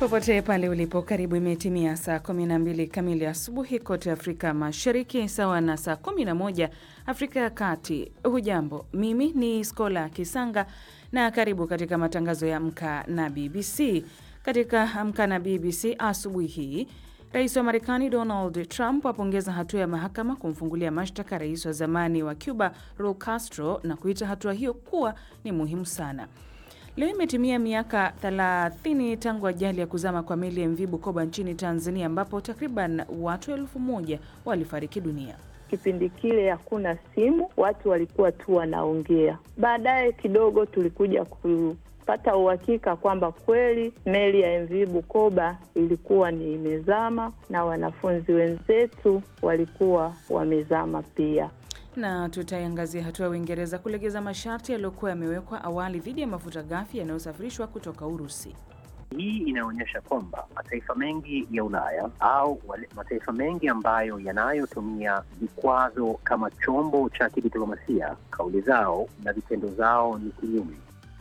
Popote pale ulipo, karibu. Imetimia saa 12 kamili asubuhi kote Afrika Mashariki, sawa na saa 11 Afrika ya Kati. Hujambo, mimi ni Skola Kisanga na karibu katika matangazo ya Amka na BBC. Katika Amka na BBC asubuhi hii, rais wa Marekani Donald Trump apongeza hatua ya mahakama kumfungulia mashtaka rais wa zamani wa Cuba Raul Castro na kuita hatua hiyo kuwa ni muhimu sana. Leo imetimia miaka 30 tangu ajali ya kuzama kwa meli ya MV Bukoba nchini Tanzania, ambapo takriban watu elfu moja walifariki dunia. Kipindi kile hakuna simu, watu walikuwa tu wanaongea. Baadaye kidogo tulikuja kupata uhakika kwamba kweli meli ya MV Bukoba ilikuwa ni imezama na wanafunzi wenzetu walikuwa wamezama pia na tutaiangazia hatua ya Uingereza kulegeza masharti yaliyokuwa yamewekwa awali dhidi ya mafuta ghafi yanayosafirishwa kutoka Urusi. Hii inaonyesha kwamba mataifa mengi ya Ulaya au wale mataifa mengi ambayo yanayotumia vikwazo kama chombo cha kidiplomasia, kauli zao na vitendo zao ni kinyume.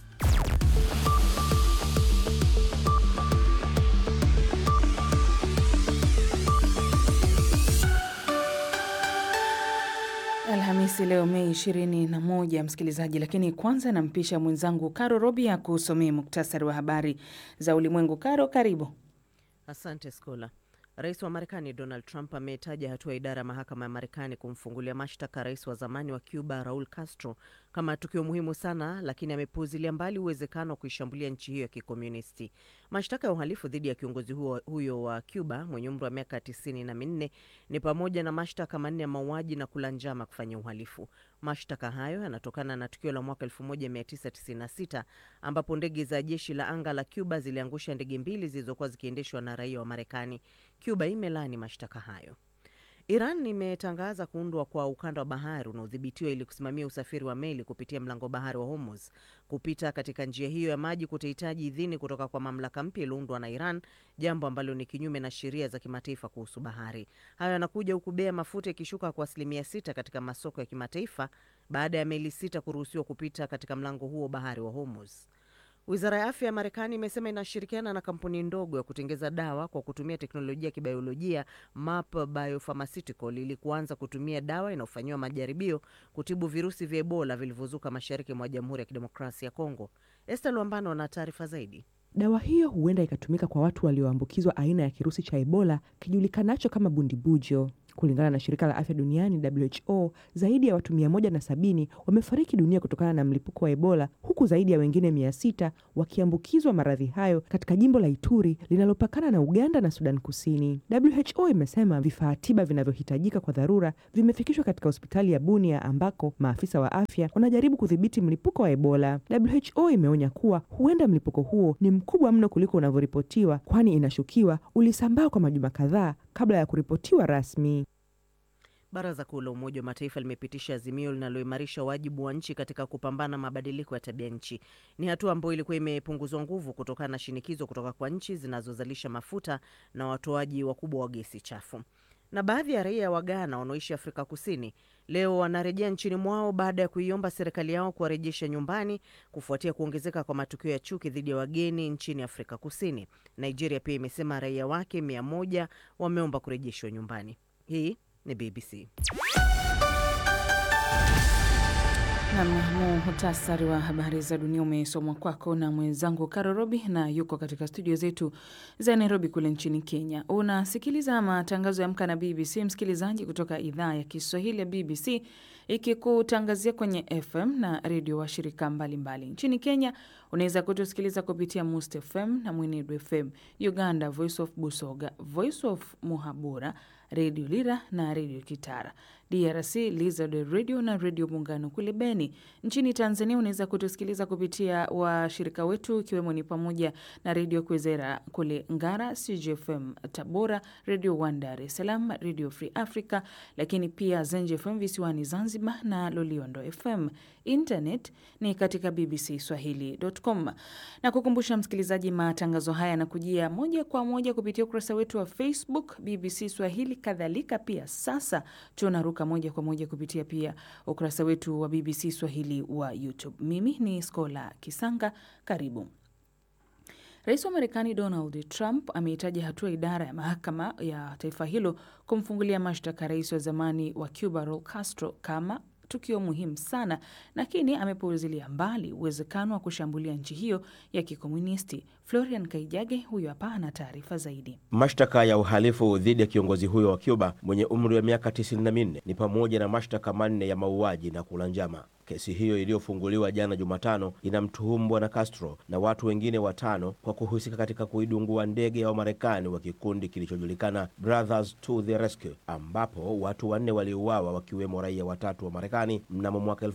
Alhamisi leo Mei 21, msikilizaji, lakini kwanza nampisha mwenzangu Karo Robi ya kusomea muktasari wa habari za ulimwengu. Karo, karibu. Asante Skola. Rais wa Marekani Donald Trump ametaja hatua ya idara ya mahakama ya Marekani kumfungulia mashtaka rais wa zamani wa Cuba Raul Castro kama tukio muhimu sana, lakini amepuuzilia mbali uwezekano wa kuishambulia nchi hiyo ya kikomunisti. Mashtaka ya uhalifu dhidi ya kiongozi huo, huyo wa Cuba mwenye umri wa miaka tisini na minne ni pamoja na mashtaka manne ya mauaji na kula njama kufanya uhalifu. Mashtaka hayo yanatokana na tukio la mwaka 1996 ambapo ndege za jeshi la anga la Cuba ziliangusha ndege mbili zilizokuwa zikiendeshwa na raia wa Marekani. Cuba imelaani mashtaka hayo. Iran imetangaza kuundwa kwa ukanda wa bahari unaodhibitiwa ili kusimamia usafiri wa meli kupitia mlango bahari wa Hormuz. Kupita katika njia hiyo ya maji kutahitaji idhini kutoka kwa mamlaka mpya iliyoundwa na Iran, jambo ambalo ni kinyume na sheria za kimataifa kuhusu bahari. Hayo yanakuja huku bei ya mafuta ikishuka kwa asilimia sita katika masoko ya kimataifa baada ya meli sita kuruhusiwa kupita katika mlango huo bahari wa Hormuz. Wizara ya afya ya Marekani imesema inashirikiana na kampuni ndogo ya kutengeza dawa kwa kutumia teknolojia ya kibiolojia MAP Biopharmaceutical ili kuanza kutumia dawa inayofanyiwa majaribio kutibu virusi vya Ebola vilivyozuka mashariki mwa Jamhuri ya Kidemokrasia ya Kongo. Esther Luambano ana taarifa zaidi. Dawa hiyo huenda ikatumika kwa watu walioambukizwa aina ya kirusi cha Ebola kijulikanacho kama bundibujo. Kulingana na shirika la afya duniani WHO, zaidi ya watu mia moja na sabini wamefariki dunia kutokana na mlipuko wa Ebola, huku zaidi ya wengine mia sita wakiambukizwa maradhi hayo katika jimbo la Ituri linalopakana na Uganda na Sudan Kusini. WHO imesema vifaa tiba vinavyohitajika kwa dharura vimefikishwa katika hospitali ya Bunia ambako maafisa wa afya wanajaribu kudhibiti mlipuko wa Ebola. WHO imeonya kuwa huenda mlipuko huo ni mkubwa mno kuliko unavyoripotiwa, kwani inashukiwa ulisambaa kwa majuma kadhaa kabla ya kuripotiwa rasmi. Baraza Kuu la Umoja wa Mataifa limepitisha azimio linaloimarisha wajibu wa nchi katika kupambana mabadiliko ya tabia nchi. Ni hatua ambayo ilikuwa imepunguzwa nguvu kutokana na shinikizo kutoka kwa nchi zinazozalisha mafuta na watoaji wakubwa wa gesi chafu. Na baadhi ya raia wa Ghana wanaoishi Afrika Kusini leo wanarejea nchini mwao baada ya kuiomba serikali yao kuwarejesha nyumbani kufuatia kuongezeka kwa matukio ya chuki dhidi ya wageni nchini Afrika Kusini. Nigeria pia imesema raia wake mia moja wameomba kurejeshwa nyumbani. Hii ni BBC. Nam, muhtasari wa habari za dunia umesomwa kwako na mwenzangu Karo Robi na yuko katika studio zetu za Nairobi kule nchini Kenya. Unasikiliza matangazo ya Amka na BBC, msikilizaji, kutoka idhaa ya Kiswahili ya BBC ikikutangazia kwenye FM na redio wa shirika mbalimbali nchini Kenya. Unaweza kutusikiliza kupitia Must FM na Mwenedu FM, Uganda Voice of Busoga, Voice of Muhabura, Redio Lira na Redio Kitara, DRC Lizard Radio na Redio Muungano kule Beni. Nchini Tanzania unaweza kutusikiliza kupitia washirika wetu ikiwemo ni pamoja na Redio Kwezera kule Ngara, CGFM Tabora, Redio One Dar es Salaam, Redio Free Africa, lakini pia Zenj FM visiwani Zanzibar na Loliondo FM. Internet ni katika bbcswahili.com. Na kukumbusha msikilizaji, matangazo haya yanakujia moja kwa moja kupitia ukurasa wetu wa Facebook BBC Swahili. Kadhalika pia sasa tunaruka moja kwa moja kupitia pia ukurasa wetu wa BBC Swahili wa YouTube. Mimi ni Skola Kisanga, karibu. Rais wa Marekani Donald Trump ameitaja hatua idara ya mahakama ya taifa hilo kumfungulia mashtaka rais wa zamani wa Cuba Raul Castro kama tukio muhimu sana, lakini amepuuzilia mbali uwezekano wa kushambulia nchi hiyo ya kikomunisti. Florian Kaijage huyo hapa ana taarifa zaidi. Mashtaka ya uhalifu dhidi ya kiongozi huyo wa Cuba mwenye umri wa miaka 94 ni pamoja na mashtaka manne ya mauaji na kula njama. Kesi hiyo iliyofunguliwa jana Jumatano inamtuhumu bwana Castro na watu wengine watano kwa kuhusika katika kuidungua ndege ya Wamarekani wa kikundi kilichojulikana Brothers to the Rescue, ambapo watu wanne waliuawa wakiwemo raia watatu wa Marekani mnamo mwaka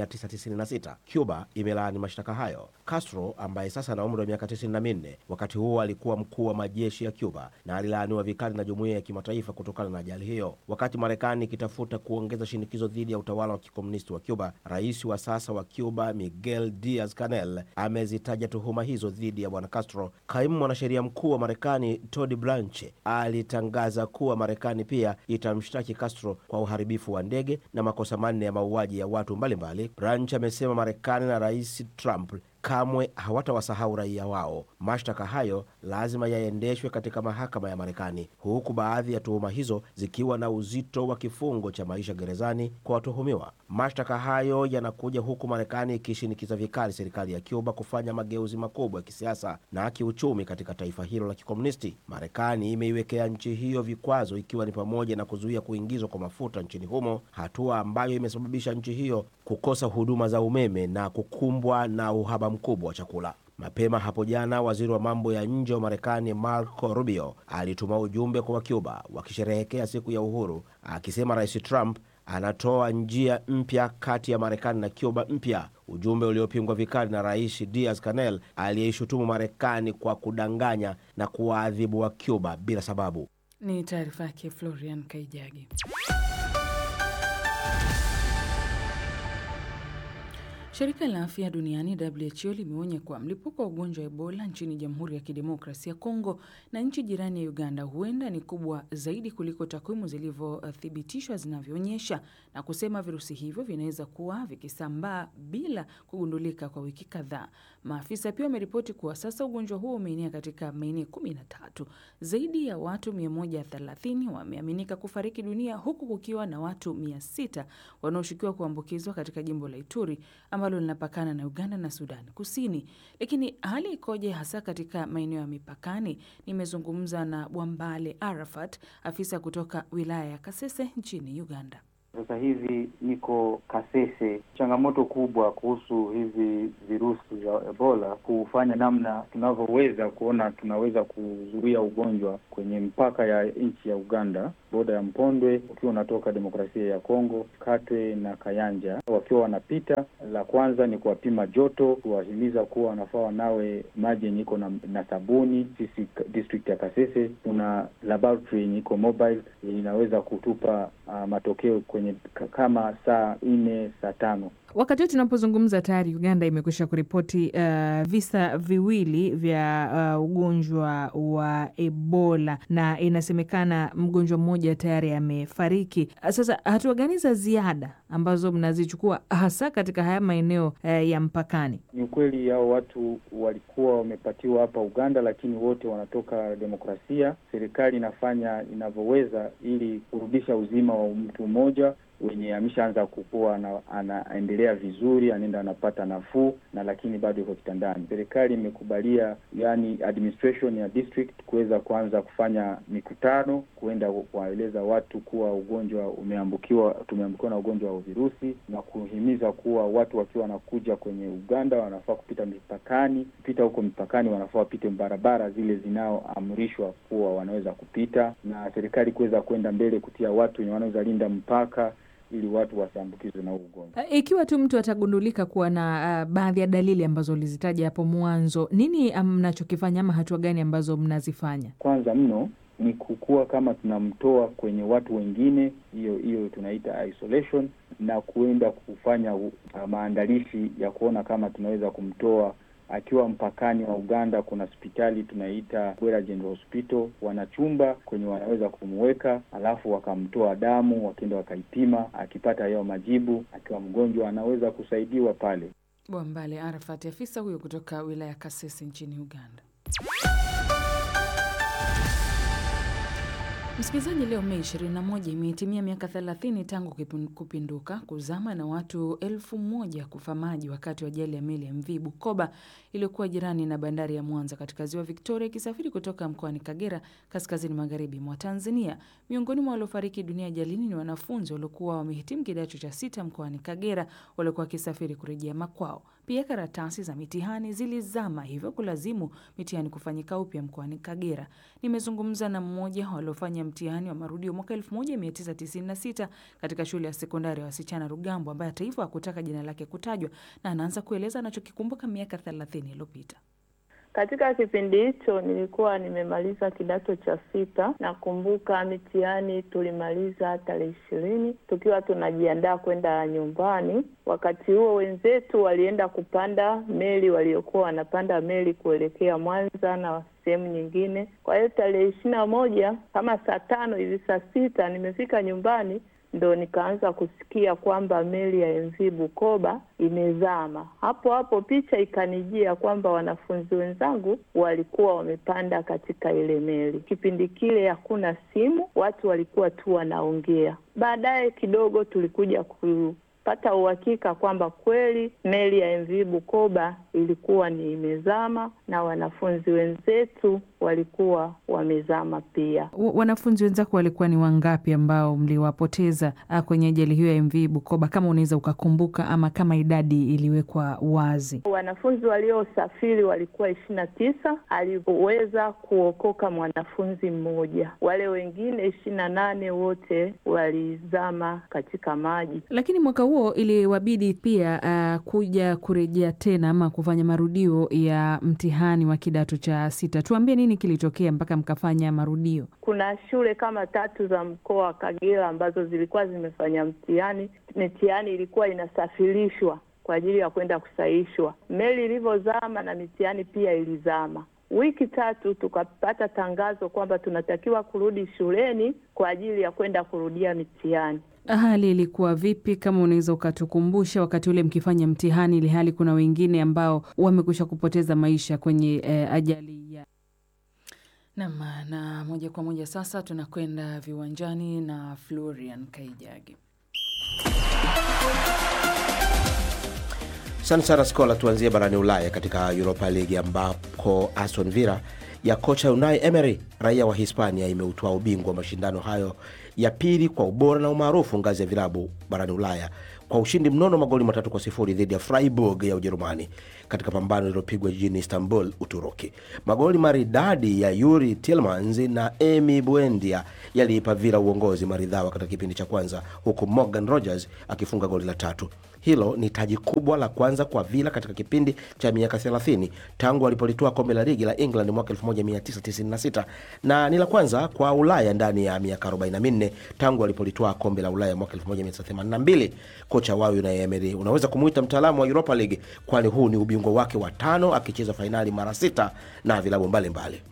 1996. Cuba imelaani mashtaka hayo. Castro ambaye sasa ana umri wa miaka 94, wakati huo alikuwa mkuu wa majeshi ya Cuba na alilaaniwa vikali na jumuiya ya kimataifa kutokana na ajali hiyo. Wakati Marekani ikitafuta kuongeza shinikizo dhidi ya utawala wa kikomunisti wa Cuba, Rais wa sasa wa Cuba Miguel Diaz Canel amezitaja tuhuma hizo dhidi ya bwana Castro. Kaimu mwanasheria mkuu wa Marekani Todd Blanche alitangaza kuwa Marekani pia itamshtaki Castro kwa uharibifu wa ndege na makosa manne ya mauaji ya watu mbalimbali. Blanche amesema Marekani na Rais Trump kamwe hawatawasahau raia wao. Mashtaka hayo lazima yaendeshwe katika mahakama ya Marekani, huku baadhi ya tuhuma hizo zikiwa na uzito wa kifungo cha maisha gerezani kwa watuhumiwa. Mashtaka hayo yanakuja huku Marekani ikishinikiza vikali serikali ya Cuba kufanya mageuzi makubwa ya kisiasa na kiuchumi katika taifa hilo la kikomunisti. Marekani imeiwekea nchi hiyo vikwazo, ikiwa ni pamoja na kuzuia kuingizwa kwa mafuta nchini humo, hatua ambayo imesababisha nchi hiyo kukosa huduma za umeme na kukumbwa na uhaba mkubwa wa chakula. Mapema hapo jana, waziri wa mambo ya nje wa Marekani Marco Rubio alituma ujumbe kwa Wacuba wakisherehekea siku ya uhuru, akisema Rais Trump anatoa njia mpya kati ya Marekani na Cuba mpya, ujumbe uliopingwa vikali na Rais Diaz Canel aliyeishutumu Marekani kwa kudanganya na kuwaadhibu wa Cuba bila sababu. Ni taarifa yake Florian Kaijagi. Shirika la afya duniani WHO limeonya kuwa mlipuko wa ugonjwa wa Ebola nchini Jamhuri ya Kidemokrasia ya Kongo na nchi jirani ya Uganda huenda ni kubwa zaidi kuliko takwimu zilivyothibitishwa zinavyoonyesha, na kusema virusi hivyo vinaweza kuwa vikisambaa bila kugundulika kwa wiki kadhaa. Maafisa pia wameripoti kuwa sasa ugonjwa huo umeenea katika maeneo kumi na tatu. Zaidi ya watu 130 wameaminika kufariki dunia huku kukiwa na watu 600 wanaoshukiwa kuambukizwa katika jimbo la Ituri ambalo linapakana na Uganda na Sudan Kusini. Lakini hali ikoje hasa katika maeneo ya mipakani? Nimezungumza na Bwambale Arafat, afisa kutoka wilaya ya Kasese nchini Uganda. Sasa hivi niko Kasese. Changamoto kubwa kuhusu hivi virusi vya Ebola kufanya namna tunavyoweza kuona tunaweza kuzuia ugonjwa kwenye mpaka ya nchi ya Uganda, boda ya Mpondwe ukiwa unatoka demokrasia ya Kongo, Katwe na Kayanja, wakiwa wanapita. La kwanza ni kuwapima joto, kuwahimiza kuwa wanafaa wanawe maji yenye iko na, na sabuni. Sisi district ya Kasese kuna laboratory yenye iko mobile yenye inaweza kutupa uh, matokeo kwenye kama saa nne saa tano. Wakati huu tunapozungumza tayari Uganda imekwisha kuripoti uh, visa viwili vya uh, ugonjwa wa Ebola na inasemekana mgonjwa mmoja tayari amefariki. Sasa hatua gani za ziada ambazo mnazichukua hasa katika haya maeneo uh, ya mpakani? Ni ukweli hao watu walikuwa wamepatiwa hapa Uganda, lakini wote wanatoka demokrasia. Serikali inafanya inavyoweza ili kurudisha uzima wa mtu mmoja wenye ameshaanza kukua na anaendelea vizuri, anaenda anapata nafuu na lakini bado yuko kitandani. Serikali imekubalia yani administration ya district kuweza kuanza kufanya mikutano, kuenda kuwaeleza watu kuwa ugonjwa umeambukiwa, tumeambukiwa na ugonjwa wa virusi na kuhimiza kuwa watu wakiwa wanakuja kwenye Uganda wanafaa kupita mipakani, kupita huko mipakani wanafaa wapite barabara zile zinaoamrishwa kuwa wanaweza kupita, na serikali kuweza kwenda mbele kutia watu wenye wanaweza linda mpaka ili watu wasiambukizwe na huu ugonjwa. Ikiwa tu mtu atagundulika kuwa na uh, baadhi ya dalili ambazo ulizitaja hapo mwanzo, nini mnachokifanya ama hatua gani ambazo mnazifanya? Kwanza mno ni kukua kama tunamtoa kwenye watu wengine, hiyo hiyo tunaita isolation, na kuenda kufanya uh, maandalishi ya kuona kama tunaweza kumtoa akiwa mpakani wa Uganda. Kuna hospitali tunaita Bwera General Hospital, wana chumba kwenye wanaweza kumweka, alafu wakamtoa damu, wakienda wakaipima. Akipata hayo majibu, akiwa mgonjwa, anaweza kusaidiwa pale. Bwambale Arafat, afisa huyo kutoka wilaya ya Kasese nchini Uganda. Msikilizaji, leo Mei 21 imehitimia miaka 30 tangu kupinduka, kuzama na watu elfu moja kufa maji wakati wa ajali ya meli ya MV Bukoba iliyokuwa jirani na bandari ya Mwanza katika ziwa Victoria ikisafiri kutoka mkoani Kagera kaskazini magharibi mwa Tanzania. Miongoni mwa waliofariki dunia ajalini ni wanafunzi waliokuwa wamehitimu kidato cha sita mkoani Kagera waliokuwa wakisafiri kurejea makwao. Pia karatasi za mitihani zilizama, hivyo kulazimu mitihani kufanyika upya mkoani Kagera. Nimezungumza na mmoja waliofanya mtihani wa marudio mwaka 1996 katika shule ya sekondari ya wasichana Rugambo, ambaye hata hivyo hakutaka jina lake kutajwa, na anaanza kueleza anachokikumbuka miaka 30 iliyopita. Katika kipindi hicho nilikuwa nimemaliza kidato cha sita. Nakumbuka mitihani tulimaliza tarehe ishirini tukiwa tunajiandaa kwenda nyumbani. Wakati huo wenzetu walienda kupanda meli, waliokuwa wanapanda meli kuelekea Mwanza na sehemu nyingine. Kwa hiyo tarehe ishirini na moja kama saa tano hivi, saa sita nimefika nyumbani ndo nikaanza kusikia kwamba meli ya MV Bukoba imezama. Hapo hapo picha ikanijia kwamba wanafunzi wenzangu walikuwa wamepanda katika ile meli. Kipindi kile hakuna simu, watu walikuwa tu wanaongea. Baadaye kidogo tulikuja kupata uhakika kwamba kweli meli ya MV Bukoba ilikuwa ni imezama na wanafunzi wenzetu walikuwa wamezama pia. Wanafunzi wenzako walikuwa ni wangapi ambao mliwapoteza kwenye ajali hiyo ya MV Bukoba, kama unaweza ukakumbuka, ama kama idadi iliwekwa wazi? Wanafunzi waliosafiri walikuwa ishirini na tisa. Aliweza kuokoka mwanafunzi mmoja, wale wengine ishirini na nane wote walizama katika maji. Lakini mwaka huo iliwabidi pia uh, kuja kurejea tena ama kufanya marudio ya mtihani wa kidato cha sita. Tuambie nini kilitokea mpaka mkafanya marudio? Kuna shule kama tatu za mkoa wa Kagera ambazo zilikuwa zimefanya mtihani. Mitihani ilikuwa inasafirishwa kwa ajili ya kwenda kusahihishwa. Meli ilivyozama na mitihani pia ilizama. Wiki tatu tukapata tangazo kwamba tunatakiwa kurudi shuleni kwa ajili ya kwenda kurudia mitihani. Hali ilikuwa vipi, kama unaweza ukatukumbusha, wakati ule mkifanya mtihani, ili hali kuna wengine ambao wamekwisha kupoteza maisha kwenye eh, ajali ya nam. Na moja kwa moja sasa tunakwenda viwanjani na Florian Kaijagi. Asante sana Skola. Tuanzie barani Ulaya katika Europa League ambako Aston Villa ya kocha Unai Emery raia wa Hispania imeutwaa ubingwa wa mashindano hayo ya pili kwa ubora na umaarufu ngazi ya vilabu barani Ulaya kwa ushindi mnono magoli matatu kwa sifuri dhidi ya Freiburg ya Ujerumani katika pambano lililopigwa jijini Istanbul, Uturuki. Magoli maridadi ya Yuri Tillmans na Emi Buendia yaliipa Villa uongozi maridhawa katika kipindi cha kwanza, huku Morgan Rogers akifunga goli la tatu. Hilo ni taji kubwa la kwanza kwa Villa katika kipindi cha miaka 30 tangu walipolitoa kombe la ligi la England mwaka 1996 na ni la kwanza kwa Ulaya ndani ya miaka 44 tangu walipolitoa kombe la Ulaya mwaka 1982. Kocha wao Unai Emery unaweza kumuita mtaalamu wa Europa League, kwani huu ni ubingwa wake wa tano, akicheza fainali mara sita na vilabu mbalimbali.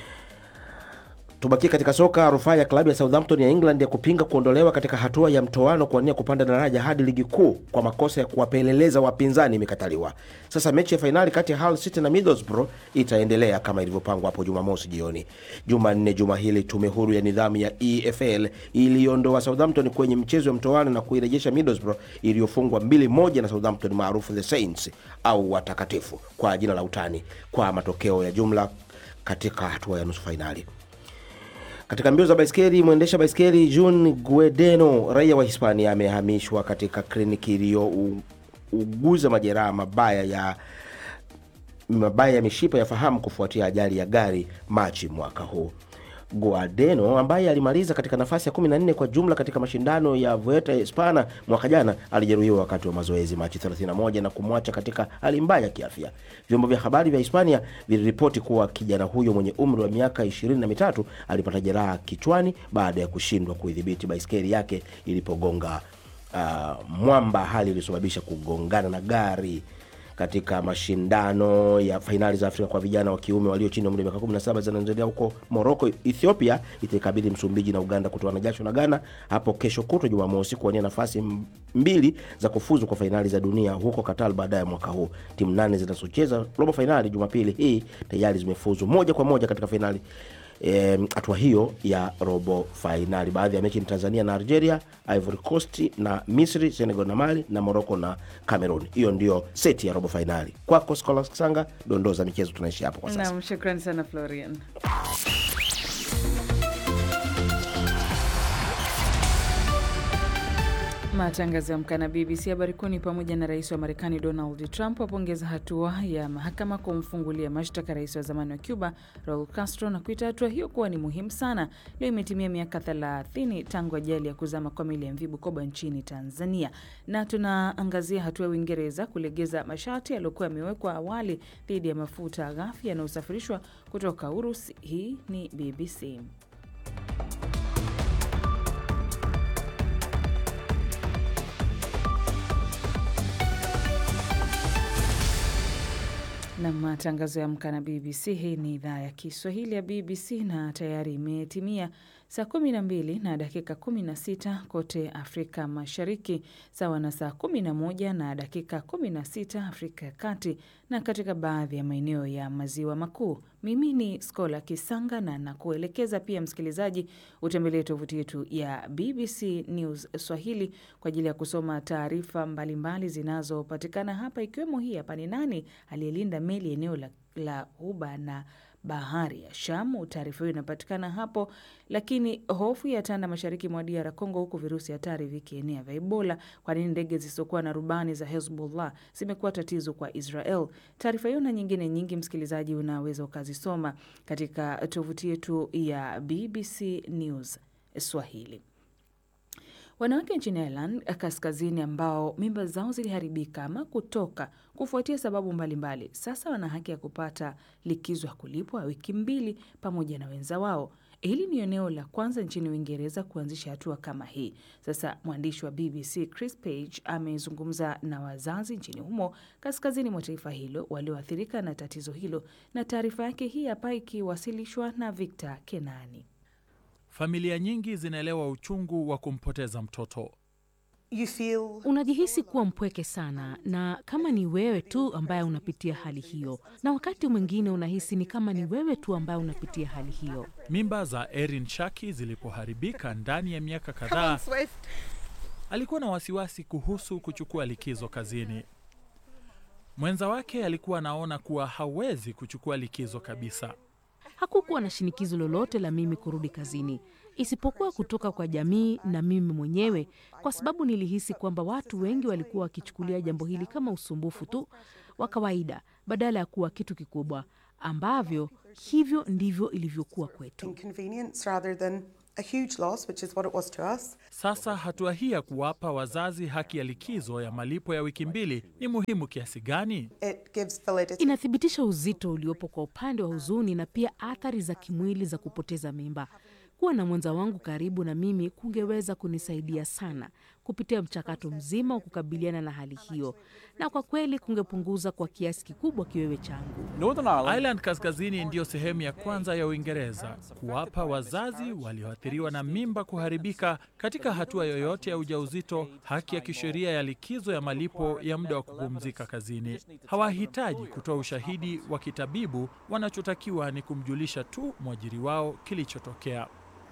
Tubakie katika soka. Rufaa ya klabu ya Southampton ya England ya kupinga kuondolewa katika hatua ya mtoano kuania kupanda daraja hadi ligi kuu kwa makosa ya kuwapeleleza wapinzani imekataliwa. Sasa mechi ya fainali kati ya Hull City na Middlesbrough itaendelea kama ilivyopangwa hapo Jumamosi jioni. Jumanne juma hili, tume huru ya nidhamu ya EFL iliondoa Southampton kwenye mchezo wa mtoano na kuirejesha Middlesbrough iliyofungwa mbili moja na Southampton maarufu The Saints au watakatifu kwa jina la utani, kwa matokeo ya jumla katika hatua ya nusu fainali. Katika mbio za baiskeli, mwendesha baiskeli Jun Guedeno raia wa Hispania amehamishwa katika kliniki iliyouguza majeraha mabaya ya mabaya ya mishipa ya fahamu kufuatia ajali ya gari Machi mwaka huu. Guadeno ambaye alimaliza katika nafasi ya 14 kwa jumla katika mashindano ya Vuelta Hispana mwaka jana alijeruhiwa wakati wa mazoezi Machi 31 na kumwacha katika hali mbaya ya kiafya. Vyombo vya habari vya Hispania viliripoti kuwa kijana huyo mwenye umri wa miaka ishirini na mitatu alipata jeraha kichwani baada ya kushindwa kuidhibiti baiskeli yake ilipogonga uh, mwamba, hali iliyosababisha kugongana na gari katika mashindano ya fainali za Afrika kwa vijana wa kiume walio chini ya umri wa miaka 17 zinaendelea huko Morocco. Ethiopia itaikabidhi Msumbiji na Uganda kutoana jasho na Ghana hapo kesho kutwa Jumamosi kuwania nafasi mbili za kufuzu kwa fainali za dunia huko Qatar baadaye mwaka huu. Timu nane zinazocheza robo fainali Jumapili hii tayari zimefuzu moja kwa moja katika fainali hatua e, hiyo ya robo fainali. Baadhi ya mechi ni Tanzania na Algeria, Ivory Coast na Misri, Senegal na Mali na Morocco na Cameroon. Hiyo ndio seti ya robo fainali. Kwako Scholas Sanga, dondoo za michezo tunaishi hapo kwa sasa. Naam, shukrani sana Florian. Matangazo ya Amka na BBC. Habari kuu ni pamoja na rais wa Marekani Donald Trump apongeza hatua ya mahakama kumfungulia mashtaka rais wa zamani wa Cuba Raul Castro na kuita hatua hiyo kuwa ni muhimu sana. Leo imetimia miaka 30 tangu ajali ya kuzama kwa meli ya MV Bukoba nchini Tanzania, na tunaangazia hatua ya Uingereza kulegeza masharti yaliyokuwa yamewekwa awali dhidi ya mafuta ghafi yanayosafirishwa kutoka Urusi. Hii ni BBC. na matangazo ya Amka na BBC. Hii ni idhaa ya Kiswahili ya BBC na tayari imetimia saa 12 na dakika 16 kote Afrika Mashariki, sawa na saa 11 na dakika 16 Afrika ya Kati na katika baadhi ya maeneo ya Maziwa Makuu. Mimi ni Skola Kisanga na nakuelekeza pia msikilizaji, utembelee tovuti yetu ya BBC News Swahili kwa ajili ya kusoma taarifa mbalimbali zinazopatikana hapa, ikiwemo hii hapa: ni nani aliyelinda meli eneo la, la Ghuba na bahari ya Shamu. Taarifa hiyo inapatikana hapo. Lakini hofu ya tanda mashariki mwa DR Congo, huku virusi hatari vikienea vya Ebola. Kwa nini ndege zisizokuwa na rubani za Hezbollah zimekuwa tatizo kwa Israel? Taarifa hiyo na nyingine nyingi, msikilizaji, unaweza ukazisoma katika tovuti yetu ya BBC News Swahili. Wanawake nchini Ireland kaskazini ambao mimba zao ziliharibika ama kutoka kufuatia sababu mbalimbali mbali, sasa wana haki ya kupata likizo ya kulipwa wiki mbili pamoja na wenza wao. Hili ni eneo la kwanza nchini Uingereza kuanzisha hatua kama hii. Sasa mwandishi wa BBC Chris Page amezungumza na wazazi nchini humo kaskazini mwa taifa hilo walioathirika na tatizo hilo, na taarifa yake hii hapa ikiwasilishwa na Victor Kenani. Familia nyingi zinaelewa uchungu wa kumpoteza mtoto. You feel... unajihisi kuwa mpweke sana, na kama ni wewe tu ambaye unapitia hali hiyo, na wakati mwingine unahisi ni kama ni wewe tu ambaye unapitia hali hiyo. Mimba za Erin Shaki zilipoharibika ndani ya miaka kadhaa, alikuwa na wasiwasi kuhusu kuchukua likizo kazini. Mwenza wake alikuwa anaona kuwa hawezi kuchukua likizo kabisa. Hakukuwa na shinikizo lolote la mimi kurudi kazini isipokuwa kutoka kwa jamii na mimi mwenyewe, kwa sababu nilihisi kwamba watu wengi walikuwa wakichukulia jambo hili kama usumbufu tu wa kawaida badala ya kuwa kitu kikubwa, ambavyo hivyo ndivyo ilivyokuwa kwetu. A huge loss, which is what it was to us. Sasa hatua hii ya kuwapa wazazi haki ya likizo ya malipo ya wiki mbili ni muhimu kiasi gani? It gives validity. Inathibitisha uzito uliopo kwa upande wa huzuni na pia athari za kimwili za kupoteza mimba. Kuwa na mwenza wangu karibu na mimi kungeweza kunisaidia sana kupitia mchakato mzima wa kukabiliana na hali hiyo, na kwa kweli kungepunguza kwa kiasi kikubwa kiwewe changu. Northern Ireland, Ireland kaskazini ndiyo sehemu ya kwanza ya Uingereza kuwapa wazazi walioathiriwa na mimba kuharibika katika hatua yoyote ya ujauzito haki ya kisheria ya likizo ya malipo ya muda wa kupumzika kazini. Hawahitaji kutoa ushahidi wa kitabibu, wanachotakiwa ni kumjulisha tu mwajiri wao kilichotokea.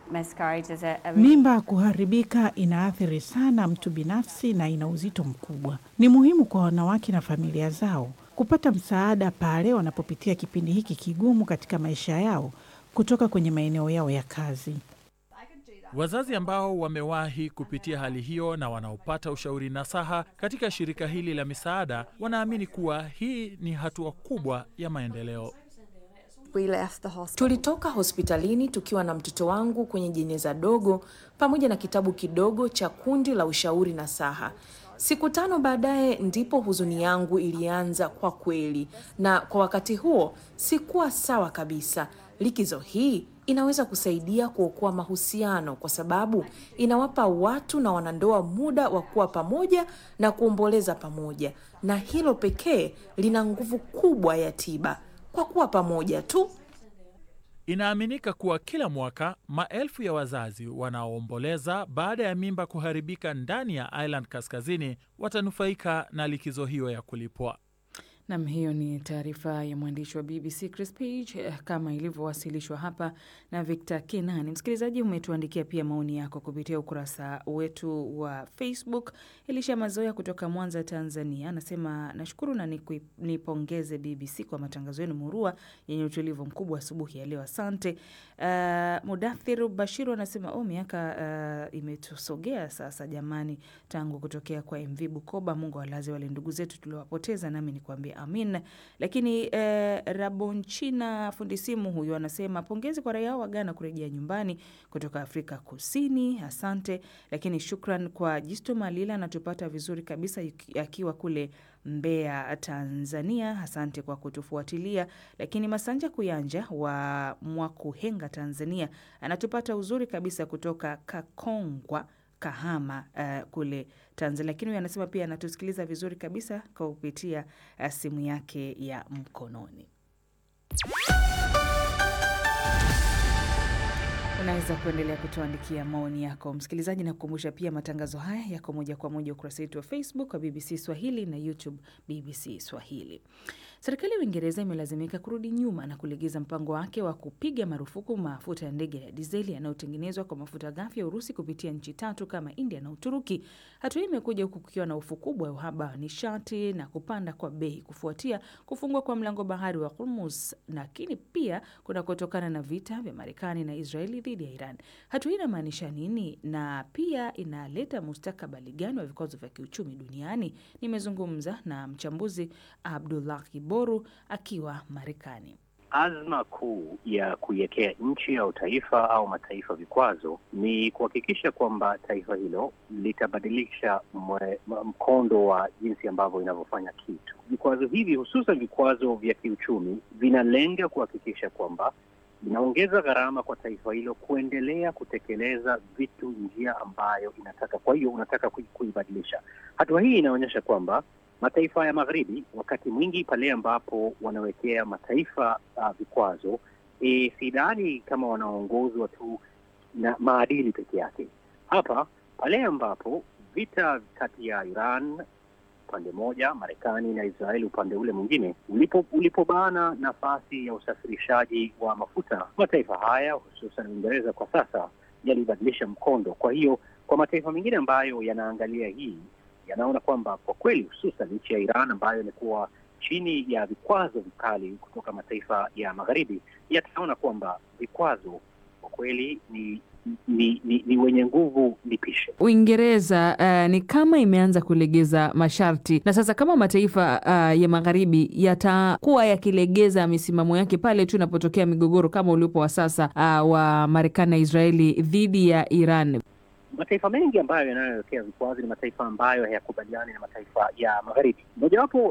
Mimba kuharibika inaathiri sana mtu binafsi na ina uzito mkubwa. Ni muhimu kwa wanawake na familia zao kupata msaada pale wanapopitia kipindi hiki kigumu katika maisha yao kutoka kwenye maeneo yao ya kazi. Wazazi ambao wamewahi kupitia hali hiyo na wanaopata ushauri nasaha katika shirika hili la misaada wanaamini kuwa hii ni hatua kubwa ya maendeleo. Tulitoka hospitalini tukiwa na mtoto wangu kwenye jeneza dogo pamoja na kitabu kidogo cha kundi la ushauri na saha. Siku tano baadaye ndipo huzuni yangu ilianza kwa kweli, na kwa wakati huo sikuwa sawa kabisa. Likizo hii inaweza kusaidia kuokoa mahusiano kwa sababu inawapa watu na wanandoa muda wa kuwa pamoja na kuomboleza pamoja, na hilo pekee lina nguvu kubwa ya tiba kwa kuwa pamoja tu. Inaaminika kuwa kila mwaka maelfu ya wazazi wanaoomboleza baada ya mimba kuharibika ndani ya Ireland Kaskazini watanufaika na likizo hiyo ya kulipwa. Nam, hiyo ni taarifa ya mwandishi wa BBC Chris Page kama ilivyowasilishwa hapa na Victor Kenani. Msikilizaji, umetuandikia pia maoni yako kupitia ukurasa wetu wa Facebook. Elisha Mazoya kutoka Mwanza, Tanzania, anasema nashukuru na nipongeze BBC kwa matangazo yenu murua yenye utulivu mkubwa asubuhi ya leo, asante. Uh, Mudathiru Bashiru anasema oh, miaka uh, imetusogea sasa jamani, tangu kutokea kwa MV Bukoba. Mungu awalaze wale ndugu zetu tuliowapoteza, nami nikuambia amin. Lakini eh, Rabonchina fundi simu huyu anasema pongezi kwa raia wa Ghana kurejea nyumbani kutoka Afrika Kusini, asante. Lakini shukran kwa Jisto Malila, anatupata vizuri kabisa akiwa kule Mbeya, Tanzania. Asante kwa kutufuatilia. Lakini Masanja Kuyanja wa Mwakuhenga, Tanzania, anatupata uzuri kabisa kutoka Kakongwa Kahama uh, kule Tanzania, lakini huyu anasema pia anatusikiliza vizuri kabisa kwa kupitia uh, simu yake ya mkononi. Unaweza kuendelea kutuandikia maoni yako msikilizaji, na kukumbusha pia matangazo haya yako moja kwa moja ukurasa wetu wa Facebook wa BBC Swahili na YouTube BBC Swahili. Serikali ya Uingereza imelazimika kurudi nyuma na kulegeza mpango wake wa kupiga marufuku mafuta ya ndege ya dizeli yanayotengenezwa kwa mafuta ghafi ya Urusi kupitia nchi tatu kama India na Uturuki. Hatua hii imekuja huku kukiwa na hofu kubwa ya uhaba wa nishati na kupanda kwa bei kufuatia kufungwa kwa mlango bahari wa Hormuz, lakini pia kunakotokana na vita vya Marekani na Israeli dhidi ya Iran. Hatua hii inamaanisha nini na pia inaleta mustakabali gani wa vikwazo vya kiuchumi duniani? Nimezungumza na mchambuzi Abdullah Boru akiwa Marekani. Azma kuu ya kuiwekea nchi au taifa au mataifa vikwazo ni kuhakikisha kwamba taifa hilo litabadilisha mkondo wa jinsi ambavyo inavyofanya kitu. Vikwazo hivi hususan vikwazo vya kiuchumi vinalenga kuhakikisha kwamba inaongeza gharama kwa taifa hilo kuendelea kutekeleza vitu njia ambayo inataka. Kwa hiyo unataka kuibadilisha. Hatua hii inaonyesha kwamba mataifa ya magharibi wakati mwingi pale ambapo wanawekea mataifa uh, vikwazo e, sidhani kama wanaongozwa tu na maadili peke yake. Hapa pale ambapo vita kati ya Iran upande moja, Marekani na Israeli upande ule mwingine, ulipo ulipobana nafasi ya usafirishaji wa mafuta, mataifa haya hususan Uingereza kwa sasa yalibadilisha mkondo. Kwa hiyo kwa mataifa mengine ambayo yanaangalia hii yanaona kwamba kwa kweli hususan nchi ya Iran ambayo imekuwa chini ya vikwazo vikali kutoka mataifa ya magharibi yataona kwamba vikwazo kwa kweli ni ni, ni, ni wenye nguvu lipishe. Uingereza uh, ni kama imeanza kulegeza masharti, na sasa kama mataifa uh, ya magharibi yatakuwa yakilegeza misimamo yake pale tu inapotokea migogoro kama uliopo wa sasa uh, wa Marekani na Israeli dhidi ya Iran mataifa mengi ambayo yanayowekea vikwazo ni mataifa ambayo hayakubaliani na mataifa ya magharibi. Mojawapo